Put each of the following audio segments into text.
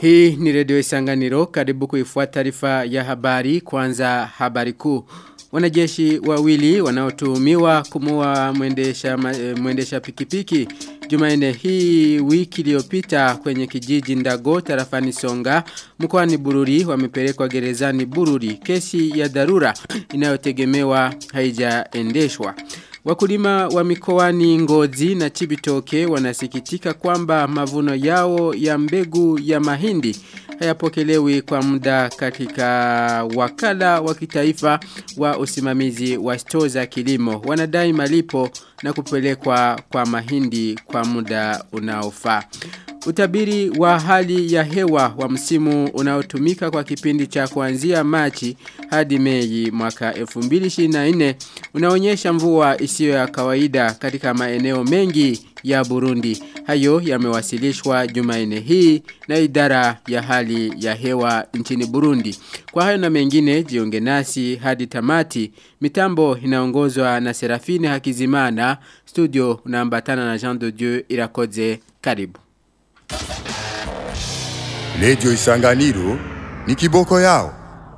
Hii ni redio isanganiro karibu kuifuata taarifa ya habari kwanza habari kuu. Wanajeshi wawili wanaotuhumiwa kumua mwendesha, mwendesha pikipiki. Jumaine hii wiki iliyopita kwenye kijiji Ndago tarafani Songa mkoani Bururi wamepelekwa gerezani Bururi. Kesi ya dharura inayotegemewa haijaendeshwa. Wakulima wa mikoani Ngozi na Chibitoke wanasikitika kwamba mavuno yao ya mbegu ya mahindi hayapokelewi kwa muda katika wakala wa kitaifa wa usimamizi wa stoo za kilimo. Wanadai malipo na kupelekwa kwa mahindi kwa muda unaofaa. Utabiri wa hali ya hewa wa msimu unaotumika kwa kipindi cha kuanzia Machi hadi Mei mwaka 2024 unaonyesha mvua isiyo ya kawaida katika maeneo mengi ya Burundi. Hayo yamewasilishwa Jumanne hii na idara ya hali ya hewa nchini Burundi. Kwa hayo na mengine jiunge nasi hadi tamati. Mitambo inaongozwa na Serafine Hakizimana. Studio unaambatana na Jean de Dieu Irakoze. Karibu. Lejo Isanganiro ni kiboko yao.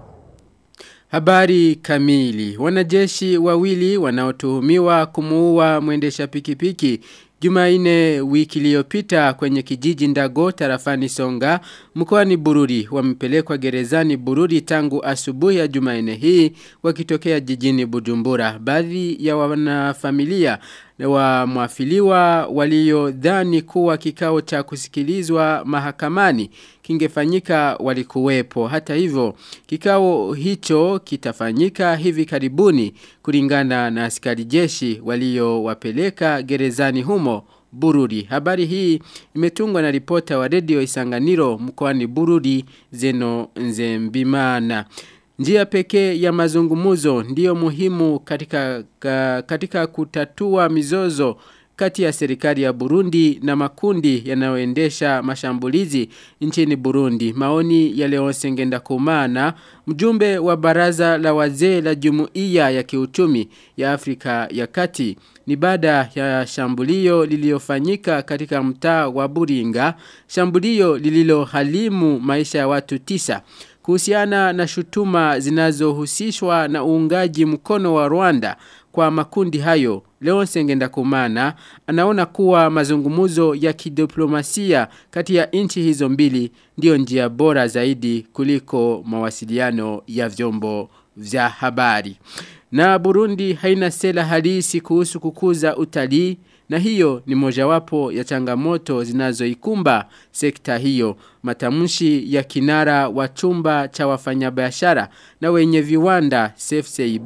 Habari kamili. Wanajeshi wawili wanaotuhumiwa kumuua mwendesha pikipiki Jumaine wiki iliyopita kwenye kijiji Ndago tarafani Songa mkoani Bururi wamepelekwa gerezani Bururi tangu asubuhi ya Jumaine hii wakitokea jijini Bujumbura. Baadhi ya wanafamilia wa mwafiliwa waliodhani kuwa kikao cha kusikilizwa mahakamani kingefanyika walikuwepo. Hata hivyo, kikao hicho kitafanyika hivi karibuni kulingana na askari jeshi waliowapeleka gerezani humo Bururi. Habari hii imetungwa na ripota wa redio Isanganiro mkoani Bururi Zeno Nzembimana. Njia pekee ya mazungumuzo ndiyo muhimu katika, katika kutatua mizozo kati ya serikali ya Burundi na makundi yanayoendesha mashambulizi nchini Burundi. Maoni ya Leonce Ngendakumana, mjumbe wa baraza la wazee la Jumuiya ya Kiuchumi ya Afrika ya Kati, ni baada ya shambulio lililofanyika katika mtaa wa Buringa, shambulio lililohalimu maisha ya watu tisa kuhusiana na shutuma zinazohusishwa na uungaji mkono wa Rwanda kwa makundi hayo. Leon Sengenda Kumana anaona kuwa mazungumuzo ya kidiplomasia kati ya nchi hizo mbili ndiyo njia bora zaidi kuliko mawasiliano ya vyombo vya habari. Na Burundi haina sera halisi kuhusu kukuza utalii na hiyo ni mojawapo ya changamoto zinazoikumba sekta hiyo. Matamshi ya kinara wa chumba cha wafanyabiashara na wenye viwanda CFCIB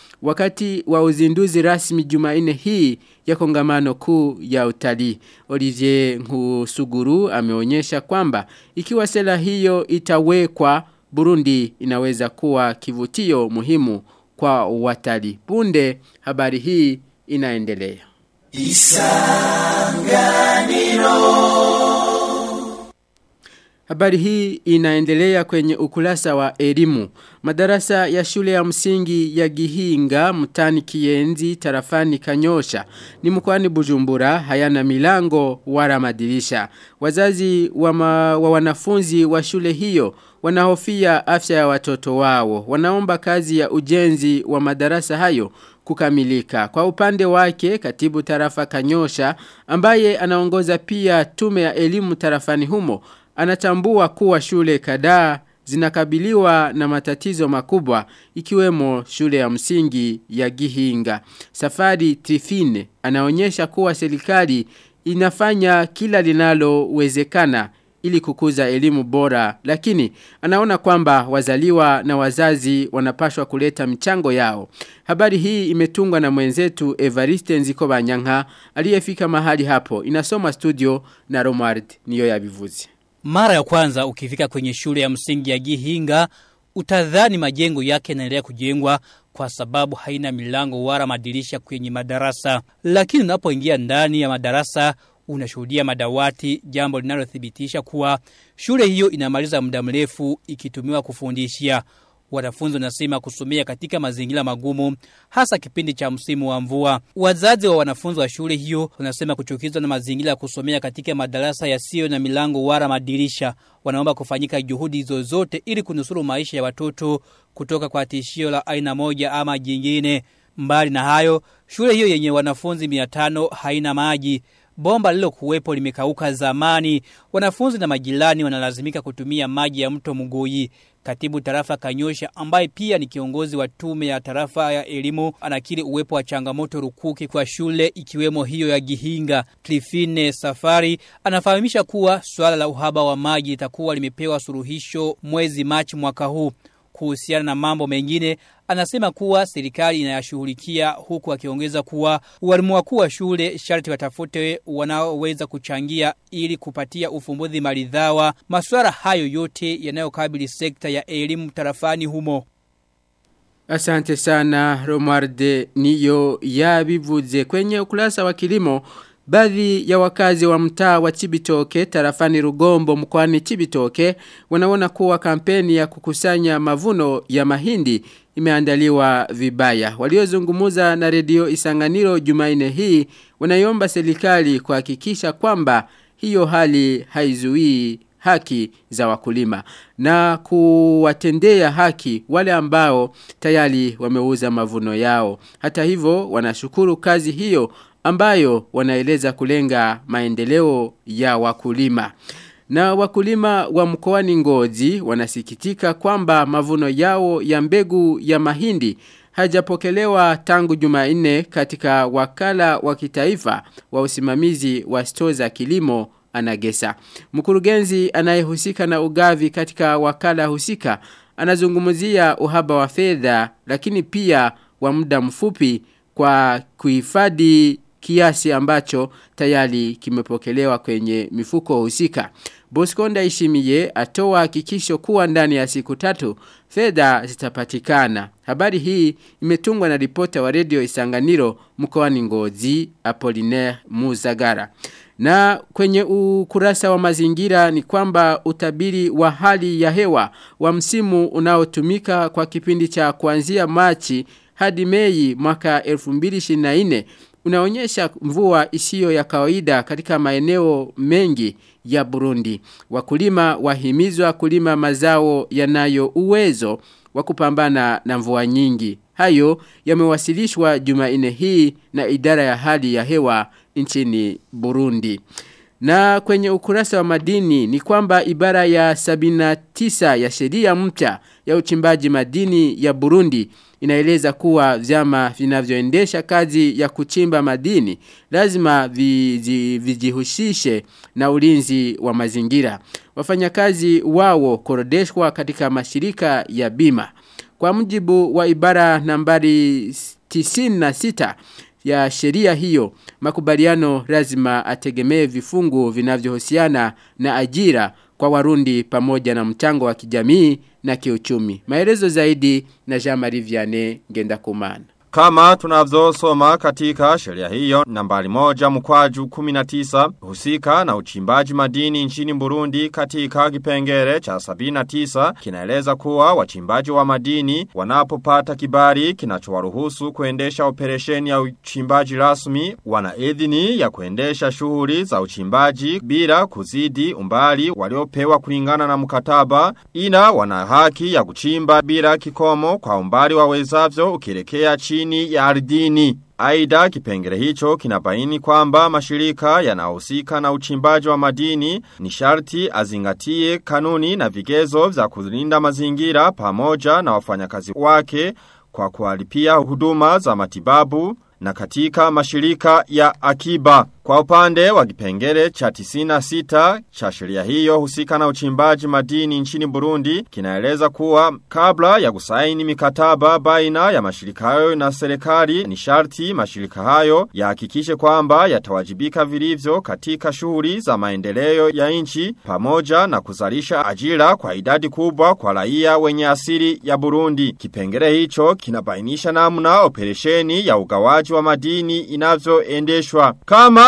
wakati wa uzinduzi rasmi Jumanne hii ya kongamano kuu ya utalii. Olivier Nkusuguru ameonyesha kwamba ikiwa sera hiyo itawekwa Burundi inaweza kuwa kivutio muhimu kwa watalii. Punde habari hii inaendelea. Isanganiro Habari hii inaendelea kwenye ukulasa wa elimu. Madarasa ya shule ya msingi ya Gihinga, Mtani Kienzi, Tarafani Kanyosha, ni mkwani Bujumbura, hayana milango wala madirisha. Wazazi wa, ma, wa wanafunzi wa shule hiyo wanahofia afya ya watoto wao. Wanaomba kazi ya ujenzi wa madarasa hayo kukamilika. Kwa upande wake, katibu tarafa Kanyosha, ambaye anaongoza pia tume ya elimu tarafani humo, anatambua kuwa shule kadhaa zinakabiliwa na matatizo makubwa ikiwemo shule ya msingi ya Gihinga. Safari Trifine anaonyesha kuwa serikali inafanya kila linalowezekana ili kukuza elimu bora lakini anaona kwamba wazaliwa na wazazi wanapashwa kuleta mchango yao. Habari hii imetungwa na mwenzetu Evariste Nziko Banyanka aliyefika mahali hapo. Inasoma studio na Romard niyo yabivuzi. Mara ya kwanza ukifika kwenye shule ya msingi ya Gihinga utadhani majengo yake yanaendelea kujengwa kwa sababu haina milango wala madirisha kwenye madarasa. Lakini unapoingia ndani ya madarasa unashuhudia madawati, jambo linalothibitisha kuwa shule hiyo inamaliza muda mrefu ikitumiwa kufundishia. Wanafunzi wanasema kusomea katika mazingira magumu hasa kipindi cha msimu wa mvua. Wazazi wa wanafunzi wa shule hiyo wanasema kuchukizwa na mazingira ya kusomea katika madarasa yasiyo na milango wala madirisha. Wanaomba kufanyika juhudi zozote ili kunusuru maisha ya watoto kutoka kwa tishio la aina moja ama jingine. Mbali na hayo, shule hiyo yenye wanafunzi 500 haina maji. Bomba lilo kuwepo limekauka zamani. Wanafunzi na majirani wanalazimika kutumia maji ya mto Mugoi. Katibu tarafa Kanyosha ambaye pia ni kiongozi wa tume ya tarafa ya elimu anakiri uwepo wa changamoto rukuki kwa shule ikiwemo hiyo ya Gihinga. Clifine Safari anafahamisha kuwa swala la uhaba wa maji litakuwa limepewa suruhisho mwezi Machi mwaka huu. Kuhusiana na mambo mengine, anasema kuwa serikali inayashughulikia huku akiongeza kuwa walimu wakuu wa shule sharti watafute wanaoweza kuchangia ili kupatia ufumbuzi maridhawa masuala hayo yote yanayokabili sekta ya elimu tarafani humo. Asante sana Romarde niyo yabivuze kwenye ukurasa wa kilimo Baadhi ya wakazi wa mtaa wa Chibitoke tarafani Rugombo mkoani Chibitoke wanaona kuwa kampeni ya kukusanya mavuno ya mahindi imeandaliwa vibaya. Waliozungumuza na redio Isanganiro Jumaine hii wanaiomba serikali kuhakikisha kwamba hiyo hali haizuii haki za wakulima na kuwatendea haki wale ambao tayari wameuza mavuno yao. Hata hivyo wanashukuru kazi hiyo ambayo wanaeleza kulenga maendeleo ya wakulima. Na wakulima wa mkoani Ngozi wanasikitika kwamba mavuno yao ya mbegu ya mahindi hajapokelewa tangu Jumanne katika wakala wa kitaifa wa usimamizi wa stoo za kilimo anagesa. Mkurugenzi anayehusika na ugavi katika wakala husika anazungumzia uhaba wa fedha lakini pia wa muda mfupi kwa kuhifadhi kiasi ambacho tayari kimepokelewa kwenye mifuko husika. Bosconda Ishimiye atoa hakikisho kuwa ndani ya siku tatu fedha zitapatikana. Habari hii imetungwa na ripota wa redio Isanganiro mkoani Ngozi Apollinaire Muzagara. Na kwenye ukurasa wa mazingira ni kwamba utabiri wa hali ya hewa wa msimu unaotumika kwa kipindi cha kuanzia Machi hadi Mei mwaka 2024 unaonyesha mvua isiyo ya kawaida katika maeneo mengi ya Burundi. Wakulima wahimizwa kulima mazao yanayo uwezo wa kupambana na mvua nyingi. Hayo yamewasilishwa Jumanne hii na idara ya hali ya hewa nchini Burundi. Na kwenye ukurasa wa madini ni kwamba ibara ya 79 ya sheria mpya ya uchimbaji madini ya Burundi inaeleza kuwa vyama vinavyoendesha kazi ya kuchimba madini lazima viji, vijihusishe na ulinzi wa mazingira. Wafanyakazi wao korodeshwa katika mashirika ya bima. Kwa mujibu wa ibara nambari 96 ya sheria hiyo, makubaliano lazima ategemee vifungu vinavyohusiana na ajira kwa warundi pamoja na mchango wa kijamii na kiuchumi. Maelezo zaidi na Jean-Marie Vianney Ngendakumana. Kama tunavyosoma katika sheria hiyo nambari moja mkwaju 19 husika na uchimbaji madini nchini Burundi katika kipengere cha 79 kinaeleza kuwa wachimbaji wa madini wanapopata kibali kinachowaruhusu kuendesha operesheni ya uchimbaji rasmi wana idhini ya kuendesha shughuli za uchimbaji bila kuzidi umbali waliopewa kulingana na mkataba ina wana haki ya kuchimba bila kikomo kwa umbali wawezavyo ukielekea chini chini ya ardhini. Aida kipengele hicho kinabaini kwamba mashirika yanahusika na uchimbaji wa madini ni sharti azingatie kanuni na vigezo vya kulinda mazingira pamoja na wafanyakazi wake kwa kualipia huduma za matibabu na katika mashirika ya akiba. Kwa upande wa kipengele cha 96 cha sheria hiyo husika na uchimbaji madini nchini Burundi kinaeleza kuwa kabla ya kusaini mikataba baina ya mashirika hayo na serikali ni sharti mashirika hayo yahakikishe kwamba yatawajibika vilivyo katika shughuli za maendeleo ya nchi pamoja na kuzalisha ajira kwa idadi kubwa kwa raia wenye asili ya Burundi. Kipengele hicho kinabainisha namna operesheni ya ugawaji wa madini inavyoendeshwa. Kama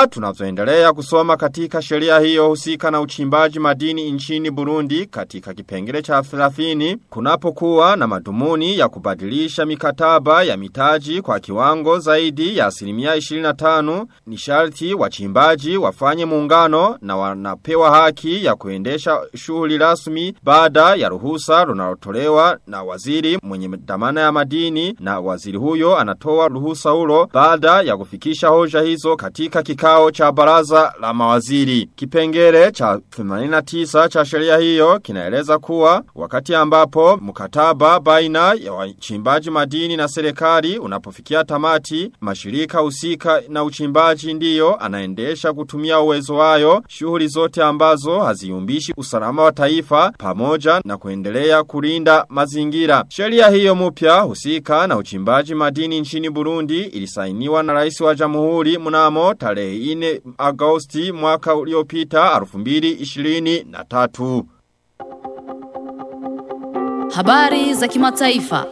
Kama tunavyoendelea kusoma katika sheria hiyo husika na uchimbaji madini nchini Burundi katika kipengele cha 30 kunapokuwa na madhumuni ya kubadilisha mikataba ya mitaji kwa kiwango zaidi ya asilimia 25 ni sharti wachimbaji wafanye muungano na wanapewa haki ya kuendesha shughuli rasmi baada ya ruhusa runalotolewa na waziri mwenye dhamana ya madini na waziri huyo anatoa ruhusa hulo baada ya kufikisha hoja hizo katika kikao cha baraza la mawaziri. Kipengele cha 89 cha sheria hiyo kinaeleza kuwa wakati ambapo mkataba baina ya wachimbaji madini na serikali unapofikia tamati, mashirika husika na uchimbaji ndiyo anaendesha kutumia uwezo wayo shughuli zote ambazo haziumbishi usalama wa taifa pamoja na kuendelea kulinda mazingira. Sheria hiyo mpya husika na uchimbaji madini nchini Burundi ilisainiwa na rais wa jamhuri mnamo tarehe 4 Agosti mwaka uliopita 2023. Habari za kimataifa.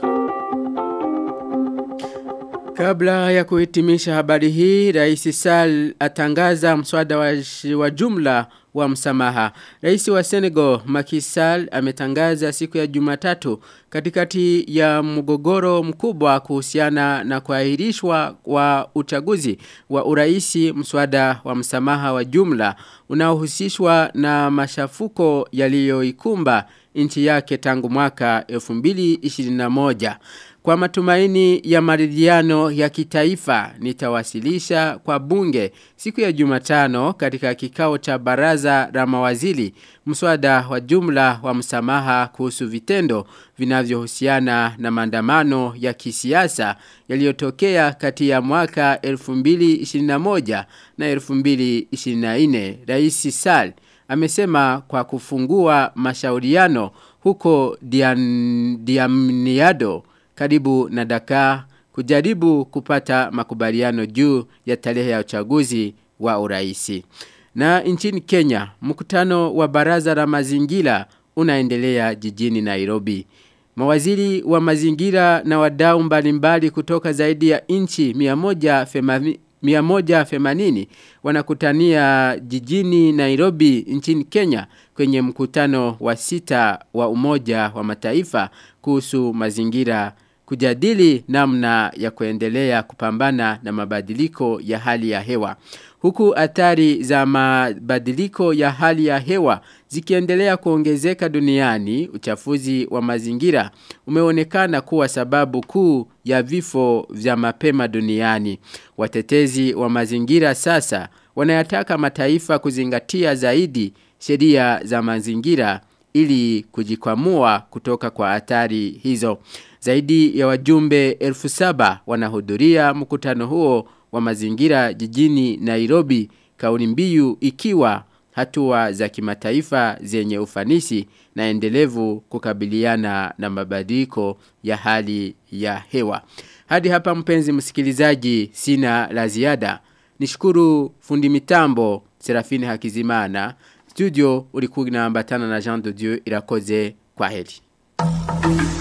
Kabla ya kuhitimisha habari hii, Rais Sall atangaza mswada wa, wa jumla wa msamaha. Rais wa Senegal Macky Sall ametangaza siku ya Jumatatu katikati ya mgogoro mkubwa kuhusiana na kuahirishwa wa uchaguzi wa uraisi mswada wa msamaha wa jumla unaohusishwa na mashafuko yaliyoikumba nchi yake tangu mwaka 2021. Kwa matumaini ya maridhiano ya kitaifa nitawasilisha kwa bunge siku ya Jumatano katika kikao cha baraza la mawaziri mswada wa jumla wa msamaha kuhusu vitendo vinavyohusiana na maandamano ya kisiasa yaliyotokea kati ya mwaka 2021 na 2024. Rais Sall amesema kwa kufungua mashauriano huko Dian, Diamniado karibu na Dakar kujaribu kupata makubaliano juu ya tarehe ya uchaguzi wa uraisi. Na nchini Kenya, mkutano wa baraza la mazingira unaendelea jijini Nairobi. Mawaziri wa mazingira na wadau mbalimbali kutoka zaidi ya nchi 180 180 wanakutania jijini Nairobi nchini Kenya kwenye mkutano wa sita wa umoja wa mataifa kuhusu mazingira kujadili namna ya kuendelea kupambana na mabadiliko ya hali ya hewa. Huku athari za mabadiliko ya hali ya hewa zikiendelea kuongezeka duniani, uchafuzi wa mazingira umeonekana kuwa sababu kuu ya vifo vya mapema duniani. Watetezi wa mazingira sasa wanayataka mataifa kuzingatia zaidi sheria za mazingira ili kujikwamua kutoka kwa athari hizo. Zaidi ya wajumbe elfu saba wanahudhuria mkutano huo wa mazingira jijini Nairobi kauli mbiu ikiwa hatua za kimataifa zenye ufanisi na endelevu kukabiliana na mabadiliko ya hali ya hewa. Hadi hapa mpenzi msikilizaji sina la ziada. Nishukuru fundi mitambo Serafini Hakizimana. Studio ulikuwa unaambatana na Jean de Dieu irakoze kwa heri.